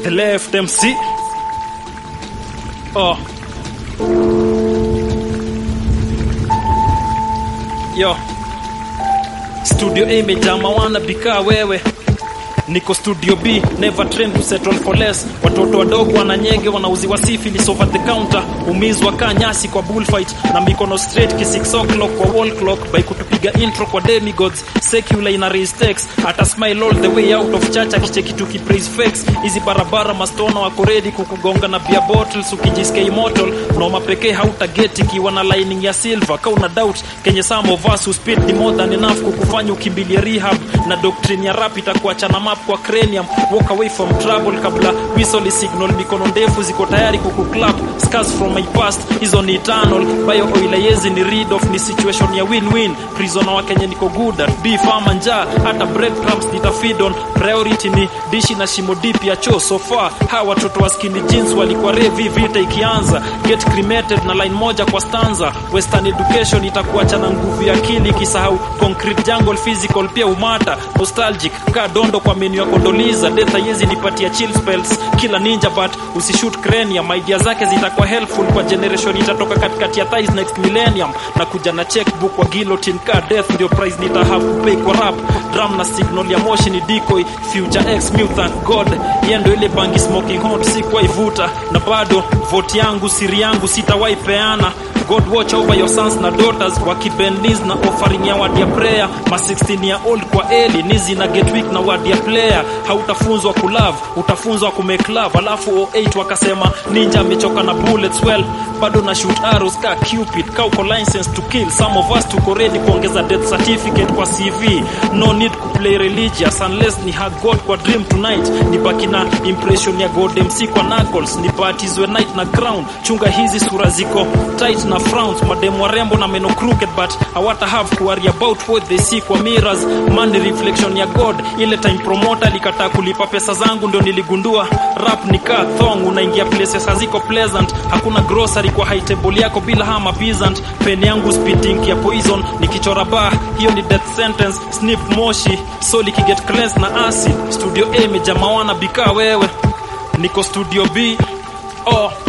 the left MC. Oh. Yo. Studio A imejaa mawana bikaa wewe niko studio b never train to settle for less watoto wadogo wananyege wanauziwa syphilis over the counter umizwa kaa nyasi kwa bullfight na mikono straight ki 6 o'clock kwa wall clock by kutupiga intro kwa demigods secular ina raise text ata smile all the way out of church akicheki tuki praise fakes hizi barabara mastona wako ready kukugonga na beer bottles ukijisikia immortal noma pekee hautageti ikiwa na lining ya silver ka una doubt kenye some of us who speed ni more than enough kukufanya ukimbilie rehab na doctrine ya rap itakuachana map kwa cranium walk away from trouble kabla whistle signal mikono ndefu ziko tayari kukuclap scars from my past hizo ni eternal bayo oila yezi ni read off ni situation ya win-win prisoner wa Kenya niko good at beef ama njaa hata breadcrumbs nitafeed on priority ni dishi na shimo deep ya choo so far hawa watoto wa skinny jeans walikuwa revi vita ikianza get cremated na line moja kwa stanza western education itakuacha na nguvu ya akili ikisahau concrete jungle physical pia umata nostalgic ka dondo kwa menu ya kondoliza death haiwezi nipatia chill spells kila ninja but usishoot cranium idea zake zitakuwa helpful kwa generation itatoka katikati ya thighs next millennium na kuja na checkbook kwa guillotine ka death ndio price nitahave kupay kwa rap drum na signal ya moshi ni decoy future x mu thank god yeye ndio ile bangi smoking hot sikuwahi vuta na bado vote yangu siri yangu sitawahi peana God watch over your sons na daughters wakibendis na offering ya word ya prayer ma 16 year old kwa eli nizi na get weak na word ya player hautafunzwa kulove utafunzwa kumake love alafu 08 wakasema ninja amechoka na bullets well bado na shoot arrows ka cupid ka uko license to kill some of us tuko ready kuongeza death certificate kwa CV no need ku play religious unless ni hug God kwa dream tonight nibaki na impression ya God MC kwa knuckles nibatizwe night na crown chunga hizi sura ziko tight na frowns mademu warembo na meno crooked but hawata have to worry about what they see kwa mirrors man ni reflection ya God ile time promoter alikataa kulipa pesa zangu ndio niligundua rap ni kaa thong unaingia places haziko pleasant hakuna grocery kwa high table yako bila hama peasant pen yangu spitting ya poison nikichora bar hiyo ni death sentence snip moshi soli kiget cleansed na acid studio A imejaa mawana bikaa wewe niko studio B oh